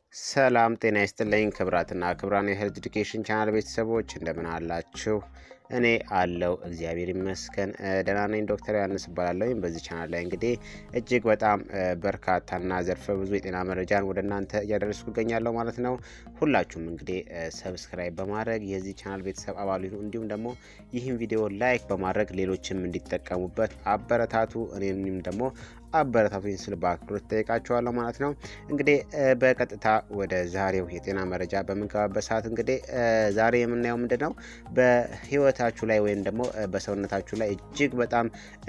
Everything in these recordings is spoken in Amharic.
ሰላም ጤና ይስጥልኝ ክብራትና ክብራን የሄልዝ ኤዱኬሽን ቻናል ቤተሰቦች እንደምን አላችሁ? እኔ አለው እግዚአብሔር ይመስገን ደህና ነኝ። ዶክተር ዮሐንስ እባላለሁ። በዚህ ቻናል ላይ እንግዲህ እጅግ በጣም በርካታና ዘርፈ ብዙ የጤና መረጃን ወደ እናንተ እያደረስኩ እገኛለሁ ማለት ነው። ሁላችሁም እንግዲህ ሰብስክራይብ በማድረግ የዚህ ቻናል ቤተሰብ አባል ይሁኑ። እንዲሁም ደግሞ ይህን ቪዲዮ ላይክ በማድረግ ሌሎችም እንዲጠቀሙበት አበረታቱ። እኔም ደግሞ አበረታቱኝ ስል በአክብሮት ጠይቃችኋለሁ ማለት ነው። እንግዲህ በቀጥታ ወደ ዛሬው የጤና መረጃ በምንገባበት ሰዓት እንግዲህ ዛሬ የምናየው ምንድን ነው በህይወታችሁ ላይ ወይም ደግሞ በሰውነታችሁ ላይ እጅግ በጣም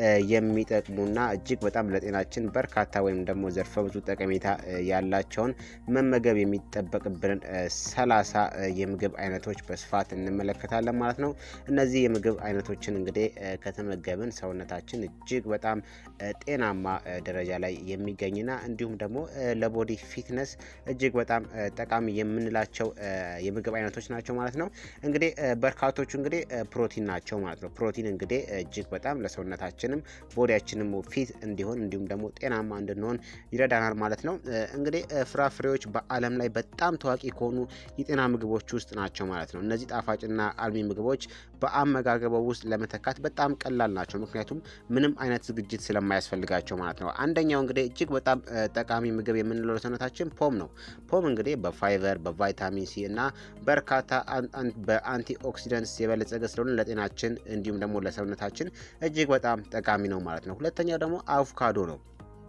የሚጠቅሙና እጅግ በጣም ለጤናችን በርካታ ወይም ደግሞ ዘርፈ ብዙ ጠቀሜታ ያላቸውን መመገብ የሚጠበቅብንን ሰላሳ የምግብ አይነቶች በስፋት እንመለከታለን ማለት ነው። እነዚህ የምግብ አይነቶችን እንግዲህ ከተመገብን ሰውነታችን እጅግ በጣም ጤናማ ደረጃ ላይ የሚገኝና እንዲሁም ደግሞ ለቦዲ ፊትነስ እጅግ በጣም ጠቃሚ የምንላቸው የምግብ አይነቶች ናቸው ማለት ነው። እንግዲህ በርካቶቹ እንግዲህ ፕሮቲን ናቸው ማለት ነው። ፕሮቲን እንግዲህ እጅግ በጣም ለሰውነታችንም ቦዲያችንም ፊት እንዲሆን እንዲሁም ደግሞ ጤናማ እንድንሆን ይረዳናል ማለት ነው። እንግዲህ ፍራፍሬዎች በዓለም ላይ በጣም ታዋቂ ከሆኑ የጤና ምግቦች ውስጥ ናቸው ማለት ነው። እነዚህ ጣፋጭና አልሚ ምግቦች በአመጋገበው ውስጥ ለመተካት በጣም ቀላል ናቸው፣ ምክንያቱም ምንም አይነት ዝግጅት ስለማያስፈልጋቸው ማለት ነው። አንደኛው እንግዲህ እጅግ በጣም ጠቃሚ ምግብ የምንለው ለሰውነታችን ፖም ነው። ፖም እንግዲህ በፋይበር በቫይታሚን ሲ እና በርካታ በአንቲ ኦክሲደንትስ የበለጸገ ስለሆነ ለጤናችን እንዲሁም ደግሞ ለሰውነታችን እጅግ በጣም ጠቃሚ ነው ማለት ነው። ሁለተኛው ደግሞ አቮካዶ ነው።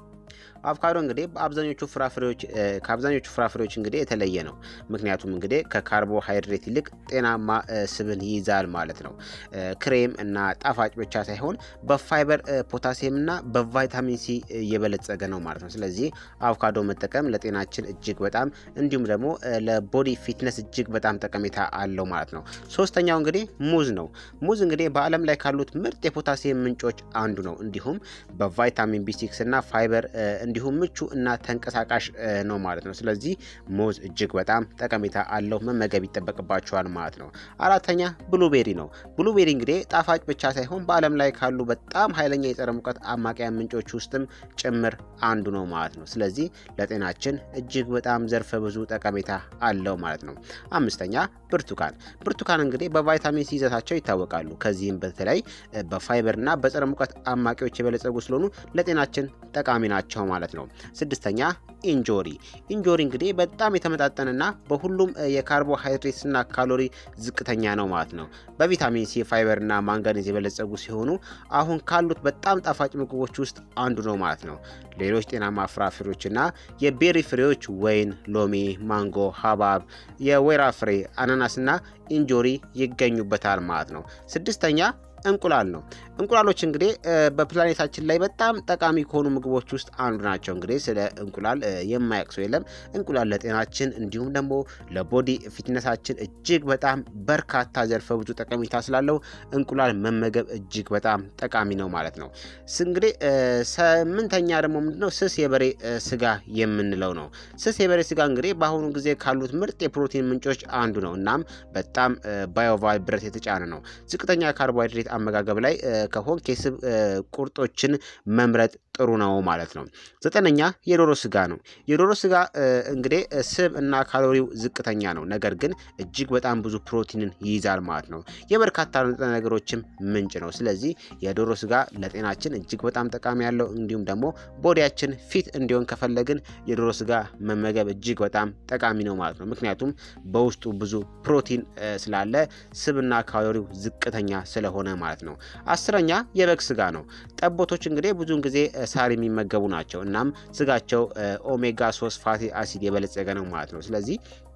አቮካዶ እንግዲህ በአብዛኞቹ ፍራፍሬዎች ከአብዛኞቹ ፍራፍሬዎች እንግዲህ የተለየ ነው። ምክንያቱም እንግዲህ ከካርቦሃይድሬት ይልቅ ጤናማ ስብን ይይዛል ማለት ነው። ክሬም እና ጣፋጭ ብቻ ሳይሆን በፋይበር ፖታሲየም እና በቫይታሚን ሲ እየበለጸገ ነው ማለት ነው። ስለዚህ አቮካዶ መጠቀም ለጤናችን እጅግ በጣም እንዲሁም ደግሞ ለቦዲ ፊትነስ እጅግ በጣም ጠቀሜታ አለው ማለት ነው። ሶስተኛው እንግዲህ ሙዝ ነው። ሙዝ እንግዲህ በዓለም ላይ ካሉት ምርጥ የፖታሲየም ምንጮች አንዱ ነው። እንዲሁም በቫይታሚን ቢ6 እና ፋይበር እንዲሁም ምቹ እና ተንቀሳቃሽ ነው ማለት ነው። ስለዚህ ሙዝ እጅግ በጣም ጠቀሜታ አለው፣ መመገብ ይጠበቅባቸዋል ማለት ነው። አራተኛ ብሉቤሪ ነው። ብሉቤሪ እንግዲህ ጣፋጭ ብቻ ሳይሆን በዓለም ላይ ካሉ በጣም ኃይለኛ የጸረ ሙቀት አማቂያ ምንጮች ውስጥም ጭምር አንዱ ነው ማለት ነው። ስለዚህ ለጤናችን እጅግ በጣም ዘርፈ ብዙ ጠቀሜታ አለው ማለት ነው። አምስተኛ ብርቱካን። ብርቱካን እንግዲህ በቫይታሚን ሲ ይዘታቸው ይታወቃሉ። ከዚህም በተለይ በፋይበር እና በጸረ ሙቀት አማቂዎች የበለጸጉ ስለሆኑ ለጤናችን ጠቃሚ ናቸው ማለት ነው። ስድስተኛ ኢንጆሪ። ኢንጆሪ እንግዲህ በጣም የተመጣጠነና በሁሉም የካርቦሃይድሬትስና ካሎሪ ዝቅተኛ ነው ማለት ነው። በቪታሚን ሲ ፋይበርና ማንጋኔዝ የበለጸጉ ሲሆኑ አሁን ካሉት በጣም ጣፋጭ ምግቦች ውስጥ አንዱ ነው ማለት ነው። ሌሎች ጤናማ ፍራፍሬዎችና የቤሪ ፍሬዎች ወይን፣ ሎሚ፣ ማንጎ፣ ሀባብ፣ የወይራ ፍሬ፣ አናናስና ኢንጆሪ ይገኙበታል ማለት ነው። ስድስተኛ እንቁላል ነው። እንቁላሎች እንግዲህ በፕላኔታችን ላይ በጣም ጠቃሚ ከሆኑ ምግቦች ውስጥ አንዱ ናቸው። እንግዲህ ስለ እንቁላል የማያውቅ ሰው የለም። እንቁላል ለጤናችን እንዲሁም ደግሞ ለቦዲ ፊትነሳችን እጅግ በጣም በርካታ ዘርፈ ብዙ ጠቀሜታ ስላለው እንቁላል መመገብ እጅግ በጣም ጠቃሚ ነው ማለት ነው። እንግዲህ ስምንተኛ ደግሞ ምንድነው ስስ የበሬ ስጋ የምንለው ነው። ስስ የበሬ ስጋ እንግዲህ በአሁኑ ጊዜ ካሉት ምርጥ የፕሮቲን ምንጮች አንዱ ነው። እናም በጣም ባዮቫል ብረት የተጫነ ነው። ዝቅተኛ ካርቦሃይድሬት አመጋገብ ላይ ከሆን የስብ ቁርጦችን መምረጥ ጥሩ ነው ማለት ነው። ዘጠነኛ የዶሮ ስጋ ነው። የዶሮ ስጋ እንግዲህ ስብ እና ካሎሪው ዝቅተኛ ነው፣ ነገር ግን እጅግ በጣም ብዙ ፕሮቲንን ይይዛል ማለት ነው። የበርካታ ንጥረ ነገሮችም ምንጭ ነው። ስለዚህ የዶሮ ስጋ ለጤናችን እጅግ በጣም ጠቃሚ ያለው እንዲሁም ደግሞ ቦዲያችን ፊት እንዲሆን ከፈለግን የዶሮ ስጋ መመገብ እጅግ በጣም ጠቃሚ ነው ማለት ነው። ምክንያቱም በውስጡ ብዙ ፕሮቲን ስላለ ስብና ካሎሪው ዝቅተኛ ስለሆነ ማለት ነው። አስረኛ የበግ ስጋ ነው። ጠቦቶች እንግዲህ ብዙውን ጊዜ ሳር የሚመገቡ ናቸው። እናም ስጋቸው ኦሜጋ ሶስት ፋቲ አሲድ የበለጸገ ነው ማለት ነው። ስለዚህ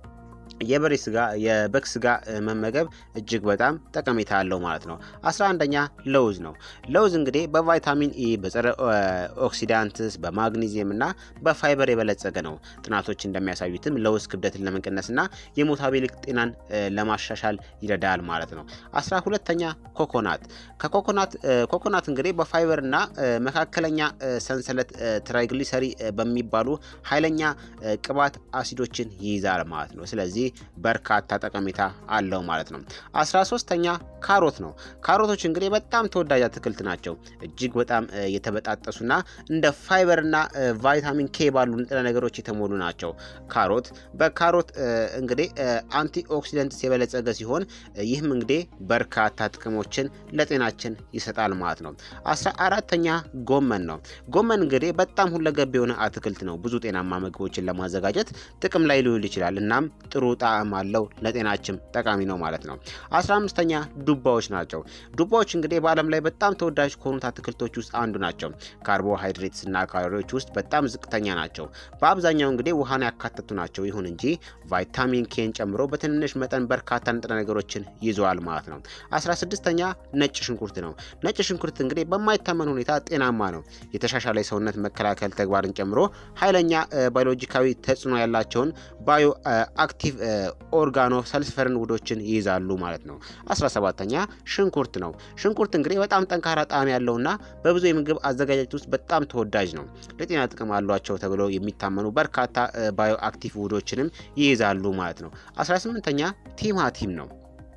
የበሬ ስጋ የበግ ስጋ መመገብ እጅግ በጣም ጠቀሜታ አለው ማለት ነው። አስራ አንደኛ ለውዝ ነው። ለውዝ እንግዲህ በቫይታሚን ኢ በጸረ ኦክሲዳንትስ በማግኒዚየም እና በፋይበር የበለጸገ ነው። ጥናቶች እንደሚያሳዩትም ለውዝ ክብደትን ለመቀነስ እና የሜታቦሊክ ጤናን ለማሻሻል ይረዳል ማለት ነው። አስራ ሁለተኛ ኮኮናት ከኮኮናት ኮኮናት እንግዲህ በፋይበር እና መካከለኛ ሰንሰለት ትራይግሊሰሪ በሚባሉ ኃይለኛ ቅባት አሲዶችን ይይዛል ማለት ነው። ስለዚህ በርካታ ጠቀሜታ አለው ማለት ነው። አስራ ሶስተኛ ካሮት ነው። ካሮቶች እንግዲህ በጣም ተወዳጅ አትክልት ናቸው። እጅግ በጣም የተበጣጠሱና እንደ ፋይበርና ቫይታሚን ኬ ባሉ ንጥረ ነገሮች የተሞሉ ናቸው። ካሮት በካሮት እንግዲህ አንቲ ኦክሲደንትስ የበለጸገ ሲሆን ይህም እንግዲህ በርካታ ጥቅሞችን ለጤናችን ይሰጣል ማለት ነው። አስራ አራተኛ ጎመን ነው። ጎመን እንግዲህ በጣም ሁለገብ የሆነ አትክልት ነው። ብዙ ጤናማ ምግቦችን ለማዘጋጀት ጥቅም ላይ ሊውል ይችላል። እናም ጥሩ ጣዕም አለው፣ ለጤናችን ጠቃሚ ነው ማለት ነው። አስራ አምስተኛ ዱባዎች ናቸው። ዱባዎች እንግዲህ በዓለም ላይ በጣም ተወዳጅ ከሆኑት አትክልቶች ውስጥ አንዱ ናቸው። ካርቦሃይድሬትስ እና ካሎሪዎች ውስጥ በጣም ዝቅተኛ ናቸው። በአብዛኛው እንግዲህ ውሃን ያካተቱ ናቸው። ይሁን እንጂ ቫይታሚን ኬን ጨምሮ በትንንሽ መጠን በርካታ ንጥረ ነገሮችን ይዘዋል ማለት ነው። አስራ ስድስተኛ ነጭ ሽንኩርት ነው። ነጭ ሽንኩርት እንግዲህ በማይታመን ሁኔታ ጤናማ ነው። የተሻሻለ የሰውነት መከላከል ተግባርን ጨምሮ ኃይለኛ ባዮሎጂካዊ ተጽዕኖ ያላቸውን ባዮ አክቲቭ ኦርጋኖ ሰልፈርን ውህዶችን ይይዛሉ ማለት ነው። 17ተኛ ሽንኩርት ነው። ሽንኩርት እንግዲህ በጣም ጠንካራ ጣዕም ያለውና በብዙ የምግብ አዘጋጃጀት ውስጥ በጣም ተወዳጅ ነው። ለጤና ጥቅም አሏቸው ተብለው የሚታመኑ በርካታ ባዮ አክቲቭ ውህዶችንም ይይዛሉ ማለት ነው። 18ተኛ ቲማቲም ነው።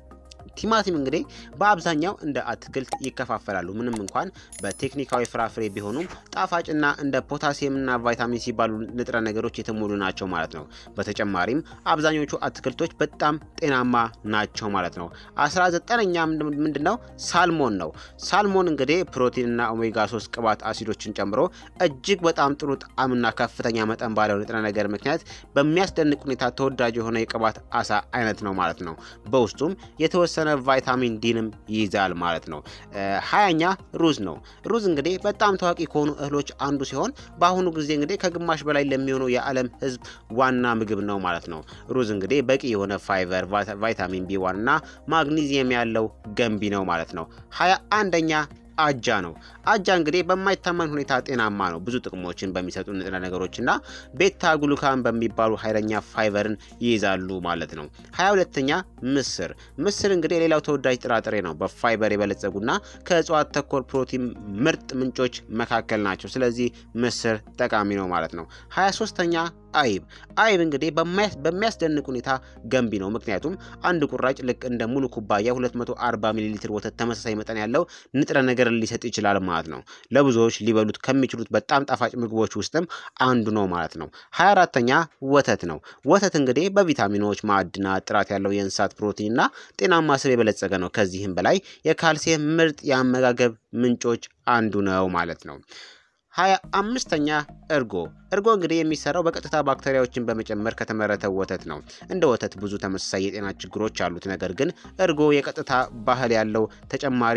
ቲማቲም እንግዲህ በአብዛኛው እንደ አትክልት ይከፋፈላሉ። ምንም እንኳን በቴክኒካዊ ፍራፍሬ ቢሆኑም ጣፋጭና እንደ ፖታሲየምና ቫይታሚን ሲ ባሉ ንጥረ ነገሮች የተሞሉ ናቸው ማለት ነው። በተጨማሪም አብዛኞቹ አትክልቶች በጣም ጤናማ ናቸው ማለት ነው። አስራ ዘጠነኛ ምንድን ነው? ሳልሞን ነው። ሳልሞን እንግዲህ ፕሮቲንና ኦሜጋ 3 ቅባት አሲዶችን ጨምሮ እጅግ በጣም ጥሩ ጣዕምና ከፍተኛ መጠን ባለው ንጥረ ነገር ምክንያት በሚያስደንቅ ሁኔታ ተወዳጅ የሆነ የቅባት አሳ አይነት ነው ማለት ነው። በውስጡም የተወሰነ ቫይታሚን ዲንም ይይዛል ማለት ነው። ሀያኛ ሩዝ ነው። ሩዝ እንግዲህ በጣም ታዋቂ ከሆኑ እህሎች አንዱ ሲሆን በአሁኑ ጊዜ እንግዲህ ከግማሽ በላይ ለሚሆነው የዓለም ሕዝብ ዋና ምግብ ነው ማለት ነው። ሩዝ እንግዲህ በቂ የሆነ ፋይበር፣ ቫይታሚን ቢ ዋን እና ማግኒዚየም ያለው ገንቢ ነው ማለት ነው። ሀያ አንደኛ አጃ ነው። አጃ እንግዲህ በማይታመን ሁኔታ ጤናማ ነው። ብዙ ጥቅሞችን በሚሰጡ ንጥረ ነገሮችና ቤታ ግሉካን በሚባሉ ኃይለኛ ፋይበርን ይይዛሉ ማለት ነው። ሀያ ሁለተኛ ምስር። ምስር እንግዲህ ሌላው ተወዳጅ ጥራጥሬ ነው። በፋይበር የበለጸጉና ከእጽዋት ተኮር ፕሮቲን ምርጥ ምንጮች መካከል ናቸው። ስለዚህ ምስር ጠቃሚ ነው ማለት ነው። ሀያ ሶስተኛ አይብ አይብ እንግዲህ በሚያስደንቅ ሁኔታ ገንቢ ነው። ምክንያቱም አንድ ቁራጭ ልክ እንደ ሙሉ ኩባያ 240 ሚሊ ሊትር ወተት ተመሳሳይ መጠን ያለው ንጥረ ነገርን ሊሰጥ ይችላል ማለት ነው። ለብዙዎች ሊበሉት ከሚችሉት በጣም ጣፋጭ ምግቦች ውስጥም አንዱ ነው ማለት ነው። 24ተኛ ወተት ነው። ወተት እንግዲህ በቪታሚኖች፣ ማዕድናት፣ ጥራት ያለው የእንስሳት ፕሮቲን እና ጤናማ ስብ የበለጸገ ነው። ከዚህም በላይ የካልሲየም ምርጥ የአመጋገብ ምንጮች አንዱ ነው ማለት ነው። ሀያ አምስተኛ እርጎ እርጎ እንግዲህ የሚሰራው በቀጥታ ባክቴሪያዎችን በመጨመር ከተመረተ ወተት ነው። እንደ ወተት ብዙ ተመሳሳይ የጤና ችግሮች አሉት። ነገር ግን እርጎ የቀጥታ ባህል ያለው ተጨማሪ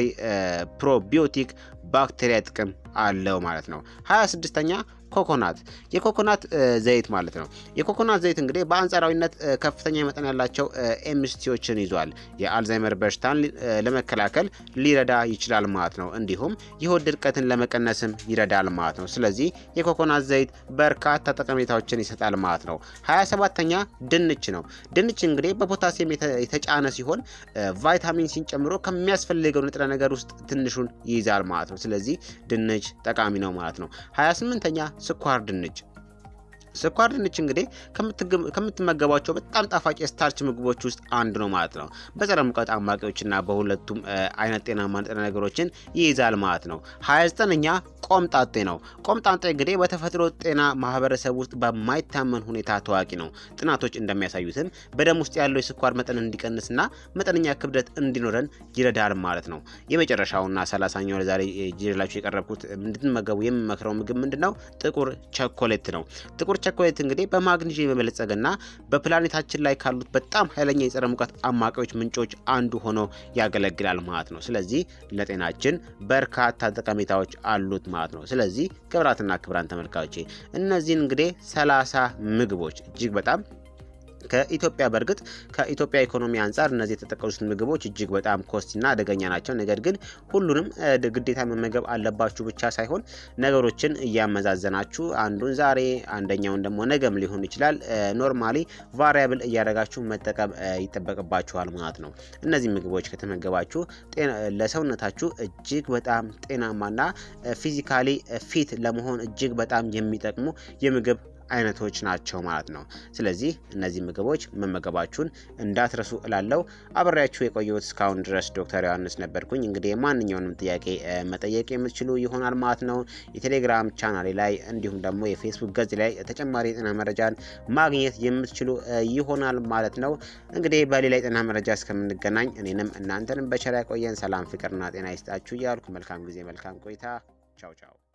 ፕሮቢዮቲክ ባክቴሪያ ጥቅም አለው ማለት ነው። ሀያ ስድስተኛ ኮኮናት የኮኮናት ዘይት ማለት ነው። የኮኮናት ዘይት እንግዲህ በአንጻራዊነት ከፍተኛ መጠን ያላቸው ኤምስቲዎችን ይዟል። የአልዛይመር በሽታን ለመከላከል ሊረዳ ይችላል ማለት ነው። እንዲሁም የሆድ ድርቀትን ለመቀነስም ይረዳል ማለት ነው። ስለዚህ የኮኮናት ዘይት በርካታ ጠቀሜታዎችን ይሰጣል ማለት ነው። 27ተኛ ድንች ነው። ድንች እንግዲህ በፖታሲየም የተጫነ ሲሆን ቫይታሚን ሲን ጨምሮ ከሚያስፈልገው ንጥረ ነገር ውስጥ ትንሹን ይይዛል ማለት ነው። ስለዚህ ድንች ጠቃሚ ነው ማለት ነው። 28ኛ ስኳር ድንች ስኳር ድንች እንግዲህ ከምትመገቧቸው በጣም ጣፋጭ የስታርች ምግቦች ውስጥ አንዱ ነው ማለት ነው። በጸረ ሙቀት አማቂዎችና በሁለቱም አይነት ጤናማ ንጥረ ነገሮችን ይይዛል ማለት ነው። 29ኛ ቆምጣጤ ነው። ቆምጣጤ እንግዲህ በተፈጥሮ ጤና ማህበረሰብ ውስጥ በማይታመን ሁኔታ ታዋቂ ነው። ጥናቶች እንደሚያሳዩትም በደም ውስጥ ያለው የስኳር መጠን እንዲቀንስና መጠነኛ ክብደት እንዲኖረን ይረዳል ማለት ነው። የመጨረሻውና ሰላሳኛው ለዛሬ ይዤላችሁ የቀረብኩት እንድትመገቡ የምመክረው ምግብ ምንድን ነው? ጥቁር ቸኮሌት ነው። ጥቁር ቸኮሌት እንግዲህ በማግኒዥየም የበለጸገና በፕላኔታችን ላይ ካሉት በጣም ኃይለኛ የጸረ ሙቀት አማቂዎች ምንጮች አንዱ ሆኖ ያገለግላል ማለት ነው። ስለዚህ ለጤናችን በርካታ ጠቀሜታዎች አሉት ማለት ነው። ስለዚህ ክብራትና ክብራን ተመልካቾቼ እነዚህን እንግዲህ ሰላሳ ምግቦች እጅግ በጣም ከኢትዮጵያ በእርግጥ ከኢትዮጵያ ኢኮኖሚ አንጻር እነዚህ የተጠቀሱት ምግቦች እጅግ በጣም ኮስቲና አደገኛ ናቸው። ነገር ግን ሁሉንም ግዴታ መመገብ አለባችሁ ብቻ ሳይሆን ነገሮችን እያመዛዘናችሁ አንዱን ዛሬ አንደኛውን ደግሞ ነገም ሊሆን ይችላል ኖርማሊ ቫሪያብል እያደረጋችሁ መጠቀም ይጠበቅባችኋል ማለት ነው። እነዚህ ምግቦች ከተመገባችሁ ለሰውነታችሁ እጅግ በጣም ጤናማና ፊዚካሊ ፊት ለመሆን እጅግ በጣም የሚጠቅሙ የምግብ አይነቶች ናቸው ማለት ነው። ስለዚህ እነዚህ ምግቦች መመገባችሁን እንዳትረሱ እላለው። አብሬያችሁ የቆየሁት እስካሁን ድረስ ዶክተር ዮሐንስ ነበርኩኝ። እንግዲህ ማንኛውንም ጥያቄ መጠየቅ የምትችሉ ይሆናል ማለት ነው። የቴሌግራም ቻናሌ ላይ እንዲሁም ደግሞ የፌስቡክ ገጽ ላይ ተጨማሪ የጤና መረጃን ማግኘት የምትችሉ ይሆናል ማለት ነው። እንግዲህ በሌላ የጤና መረጃ እስከምንገናኝ እኔንም እናንተንም በቸር ያቆየን። ሰላም ፍቅርና ጤና ይስጣችሁ እያልኩ መልካም ጊዜ መልካም ቆይታ። ቻው ቻው